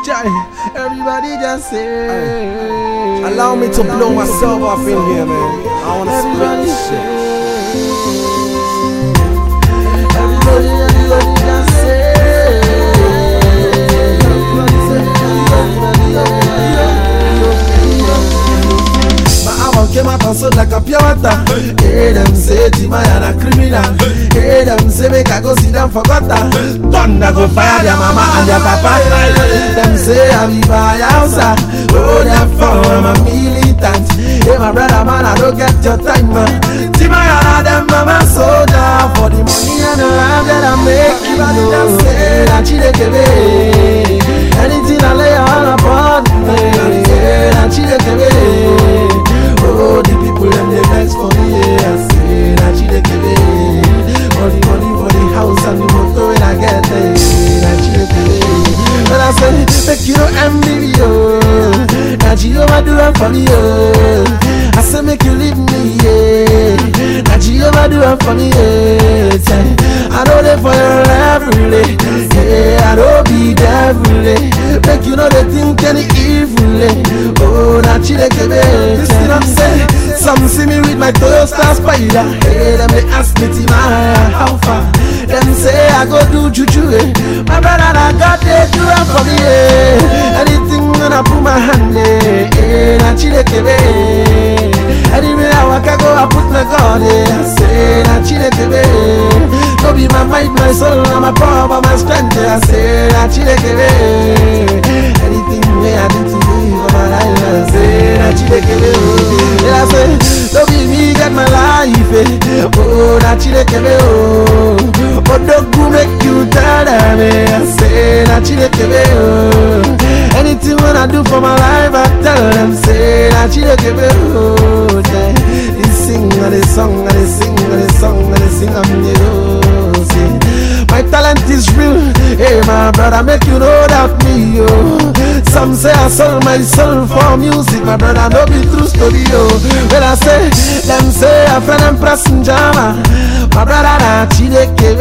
Charlie, everybody just say. Allow me to blow myself off in here, man. I wanna split Everybody this shit. Everybody, everybody just say. Everybody say, everybody, everybody. My album came out and sold like a pure water. Hey, them say Timaya na criminal. Hey, them say make I go see them for gutter. Thunder go fire their mama and their papa. Them say I be by house. Oh, therefore I'm a militant. Hey, my brother man, I don't get your time, man. Timaya na them mama soldier for the money and the love that I make. Everybody them say that she dey give me. Anything I lay all upon me, that she dey give me. Oh, the people them they vex for me, yeah. I say that she dey give me. All the money for the house and the motor when I get there, that she dey give me. But I say, make you no envy me, oh. That she overdo it for me, oh. I say, make you leave me, yeah. That she overdo it for me, yeah. Say, I know they for your every day, yeah. I don't be devil, eh. Make you know they think any evil, eh. Oh, that she dey give me. You see what I'm saying? Some see me with my Toyota Spider. Hey, them they ask me, Timaya, how far? Them say I go do juju, eh. My brother, I got they do it for me, eh. Anything when I put my hand, eh. eh that she dey give me. Anywhere I walk, I go, I put my God, eh. I say that she dey give me. No be my might, my soul, and my power, but my strength, eh. I say that she dey give me. Anything way I do to you for my life, I say that she dey give me. Yeah, I say, no be me get my life, eh. Oh, that she dey give me, oh. But don't go make you tell them, eh. I say that she dey give me, oh. Anything when I do for my life, I tell them, say that she dey give me, oh. Yeah. They sing, and they song, and they sing, and they song, and they sing, I'm the oh, say. My talent is real, hey my brother, make you know that me, yo. Some say I sold my soul for music, my brother, no be true story, yo. When I say, them say I fell and press in jama, my brother, na chideke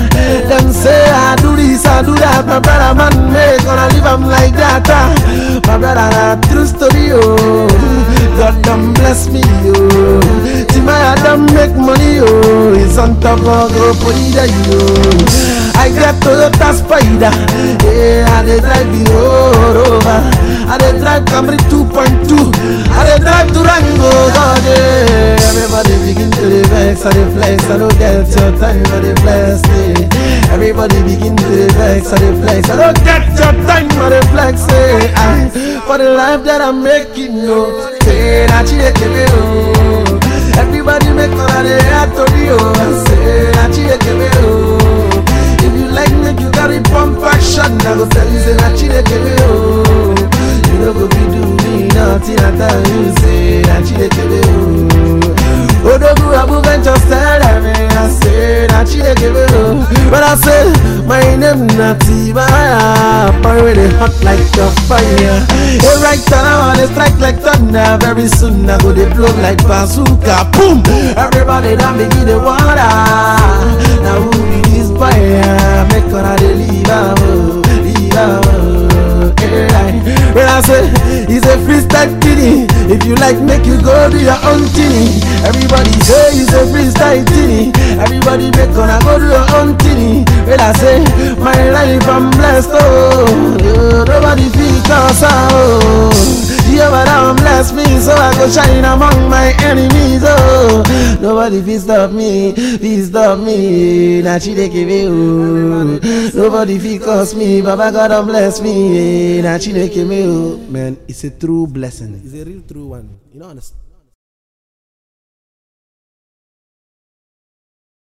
Them say I do this, I do that, my brother, man, make gonna leave 'em like that. ah. My brother, na true story, yo. God done bless me, yo. Timaya done make money, yo. It's on top of go put it yo. I get Toyota Spider, yeah, I dey drive the road over. I dey drive Camry 2.2, I dey drive Durango, God, yeah. Everybody begin to dey vex, I dey flex, I don't get your time, I dey bless me. Everybody begin to dey vex, I dey flex, I don't get your time, I dey flex, eh. I, for the life that I'm making, no, say that you dey give me, oh. Everybody make all of the heart to me, oh. I say that you dey give me, oh. If you like make you carry pump action, I go tell you say that you dey give me, oh. You no go be do me nothing, I tell you say that you dey give me, oh. Odogu Abu Ventures tell them, eh, I say that you dey give me, oh. But I say my name not Tibaya, boy where they hot like a fire. Hey, right now I dey strike like thunder. Very soon I go dey blow like bazooka, boom. Everybody done begin the water. Now who be this boy? ah? Make una dey leave am, oh, leave am, oh. Hey, right. When I say it's a freestyle kitty, if you like, make you go do your own thing. Everybody say it's a freestyle thing. Everybody make gonna go do your own thing. When I say my life I'm blessed, oh, oh, nobody feel cause oh. Jehovah down bless me, so I go shine among my enemies. Oh, nobody feel stop me, feel stop me. Now she dey give me, oh. Nobody feel cause me, Baba God don bless me. Now she dey give me, oh. Man, it's a true blessing. It's a real true one. You know, understand?